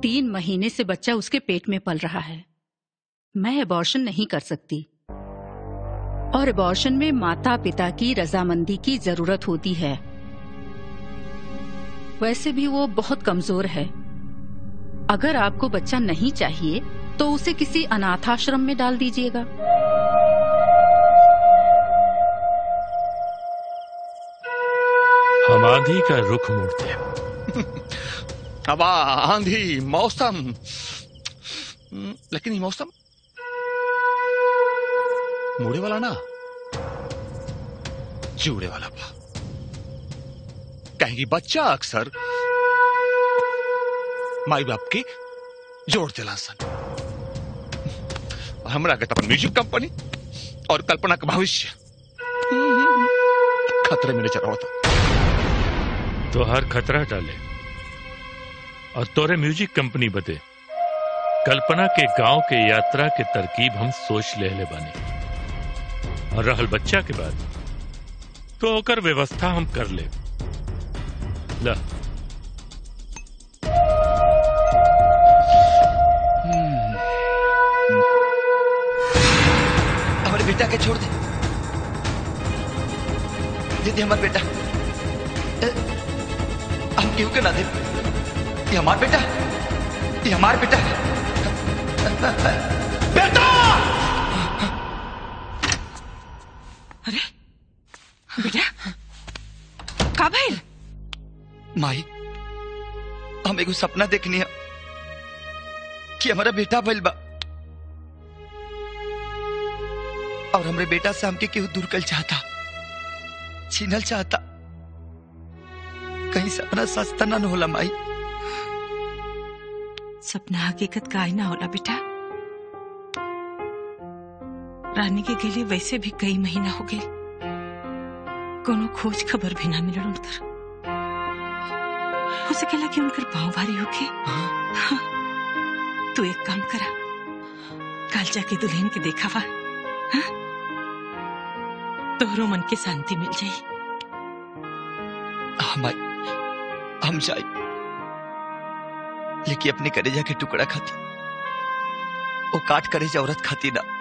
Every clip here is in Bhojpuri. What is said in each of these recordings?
तीन महीने से बच्चा उसके पेट में पल रहा है मैं अबॉर्शन नहीं कर सकती और अबॉर्शन में माता पिता की रजामंदी की जरूरत होती है वैसे भी वो बहुत कमजोर है अगर आपको बच्चा नहीं चाहिए तो उसे किसी अनाथाश्रम में डाल दीजिएगा हम आंधी का रुख मोड़ते हैं हवा आंधी मौसम हम्म, लेकिन ये मौसम मुड़े वाला ना जुड़े वाला बा कहेंगी बच्चा अक्सर माई बाप के जोड़ दिला सन और हमरा के तो अपन म्यूजिक कंपनी और कल्पना का भविष्य खतरे में नजर आवता तो हर खतरा डाले और तोरे म्यूजिक कंपनी बदे कल्पना के गांव के यात्रा के तरकीब हम सोच ले ले बानी और रहल बच्चा के बाद तो ओकर व्यवस्था हम कर ले ला हमारे बेटा के छोड़ दे दीदी हमारा बेटा ए, हम क्यों के ना दे ये हमारा बेटा ये हमारा बेटा बेटा अरे बेटा का भइल माई हम एगो सपना देखनी है कि हमारा बेटा भइल बा और हमरे बेटा से हमके केहू दूर कल चाहता छीनल चाहता कहीं सपना सस्ता ना न होला माई सपना हकीकत का आईना होला बेटा रानी के गेले वैसे भी कई महीना हो गए कोनो खोज खबर भी ना मिलल उनकर हो सकेला कि उनकर पाँव भारी होके हाँ। तू एक काम करा कल जाके दुल्हन के देखा वा हाँ? तोहरो मन के शांति मिल जाई हाँ माई हम जाए लेकिन अपने करेजा के टुकड़ा खाती वो काट करेजा औरत खाती ना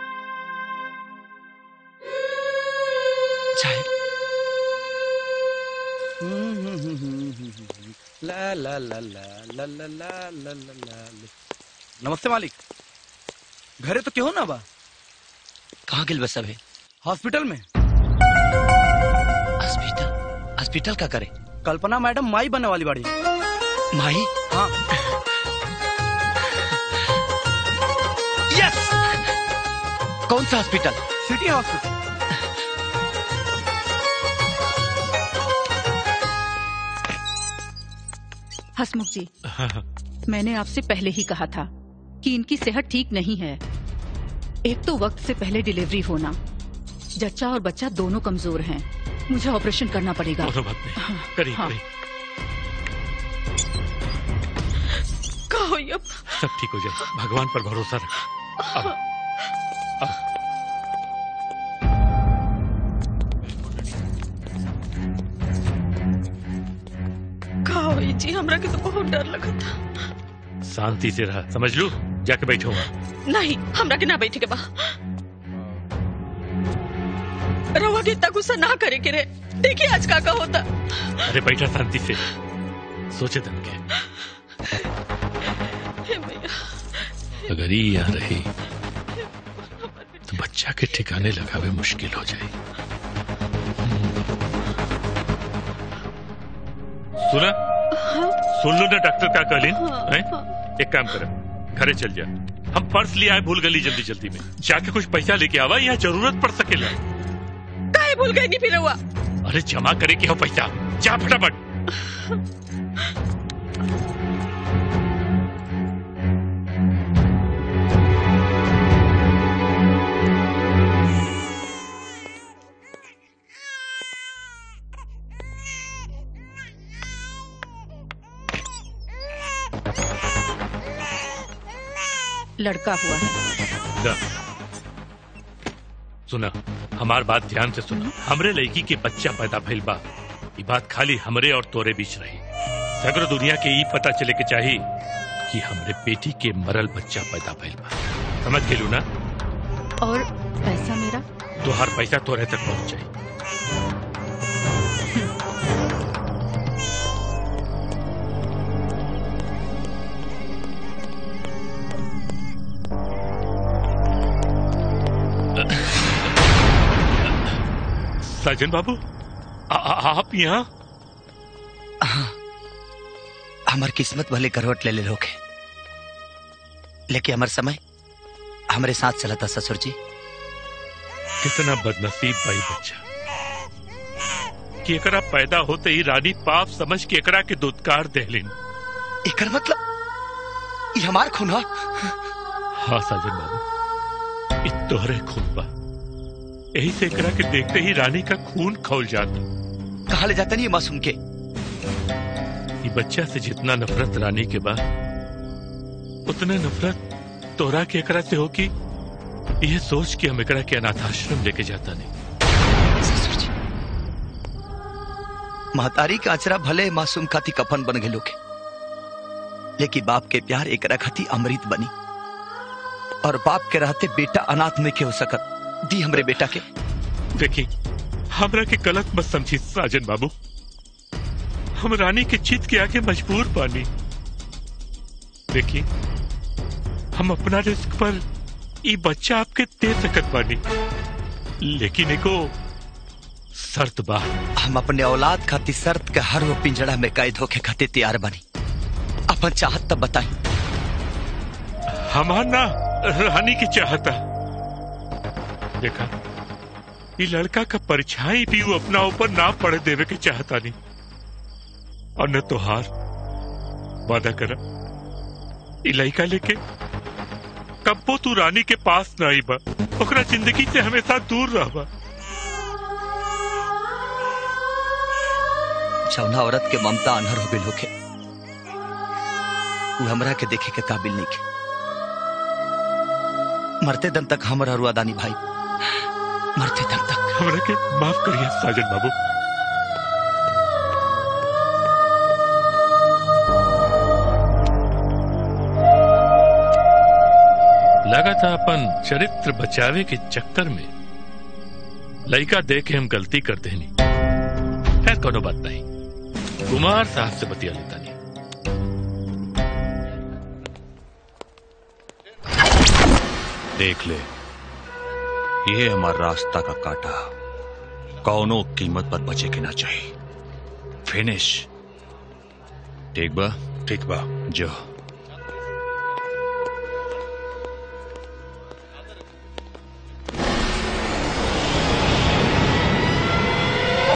जाए ला ला ला ला ला ला ला ला ला ला नमस्ते मालिक घरे तो क्यों ना बा कहाँ गिल बस अभी हॉस्पिटल में हॉस्पिटल हॉस्पिटल का करे कल्पना मैडम माई बनने वाली बाड़ी माई हाँ यस कौन सा हॉस्पिटल सिटी हॉस्पिटल हसमुख जी मैंने आपसे पहले ही कहा था कि इनकी सेहत ठीक नहीं है एक तो वक्त से पहले डिलीवरी होना जच्चा और बच्चा दोनों कमजोर हैं मुझे ऑपरेशन करना पड़ेगा कोनो बात नहीं हाँ, करी हाँ। करी का होई अब सब ठीक हो जाए भगवान पर भरोसा रख अब अब का होई जी हमरा के तो बहुत डर लगा था शांति से रहा समझ लू जाके बैठो नहीं हमरा के ना बैठे के बा रवा के इतना गुस्सा ना करे के रे देखिए आज का का होता अरे बैठा शांति से सोचे तन के हे भैया अगर ये यहाँ रही तो बच्चा के ठिकाने लगावे मुश्किल हो जाए सुना सुन लो ना डॉक्टर का कहलीन हैं? एक काम कर घरे चल जा हम पर्स ले आए भूल गली जल्दी जल्दी में जाके कुछ पैसा लेके आवा यहाँ जरूरत पड़ सकेला काहे भूल गई नहीं फिर हुआ अरे जमा करे के हो पैसा जा फटाफट लड़का हुआ है दा। सुना हमार बात ध्यान से सुना हमरे लड़की के बच्चा पैदा भइल बा ये बात खाली हमरे और तोरे बीच रही सगर दुनिया के ई पता चले के चाही कि हमरे बेटी के मरल बच्चा पैदा भइल बा समझ गेलू ना और पैसा मेरा तो हर पैसा तोरे तक पहुंच जाए साजन बाबू आ, आ, आप यहाँ हमार किस्मत भले करवट ले ले लोग लेकिन हमार समय हमारे साथ चला था ससुर जी कितना बदनसीब भाई बच्चा कि एकरा पैदा होते ही रानी पाप समझ के एकरा के दुत्कार देहलिन एकर मतलब ये हमार खून हा हाँ साजन बाबू इ तोहरे खून बा यही से एकरा के देखते ही रानी का खून खौल जाता कहा ले जाता नहीं ये मासूम के ये बच्चा से जितना नफरत रानी के बाद उतना नफरत तोरा के एकरा से होगी यह सोच के हम एकरा के अनाथाश्रम लेके जाता नहीं ससुर जी महतारी का अचरा भले मासूम खाती कफन बन गए लोग लेकिन बाप के प्यार एकरा खाती अमृत बनी और बाप के रहते बेटा अनाथ में के हो सकत दी हमरे बेटा के देखी हमरा के गलत मत समझी साजन बाबू हम रानी के चित के आगे मजबूर पानी देखी हम अपना रिस्क पर ये बच्चा आपके दे सकत बानी लेकिन एको शर्त बा हम अपने औलाद खाती शर्त के हर वो पिंजड़ा में कैद होके खातिर तैयार बनी अपन चाहत तब बताई हमार ना रानी की चाहता देखा ये लड़का का परछाई भी वो अपना ऊपर ना पड़ देवे के चाहता नहीं और न तो हार वादा करा ये लड़का लेके कब्बो तू रानी के पास ना आई बा ओकरा जिंदगी से हमेशा दूर रहबा जौना औरत के ममता अनहर हो गई होके वो हमरा के देखे के काबिल नहीं के मरते दम तक हमरा रुआदानी भाई मरते दम तक हमरा के माफ करिए साजन बाबू लगा था अपन चरित्र बचावे के चक्कर में लड़का देख के हम गलती कर देनी खैर कोनो बात नहीं कुमार साहब से बतिया लेता नहीं देख ले ये हमारा रास्ता का काटा कौनो कीमत पर बचे के ना चाहिए फिनिश ठीक बा ठीक बा जो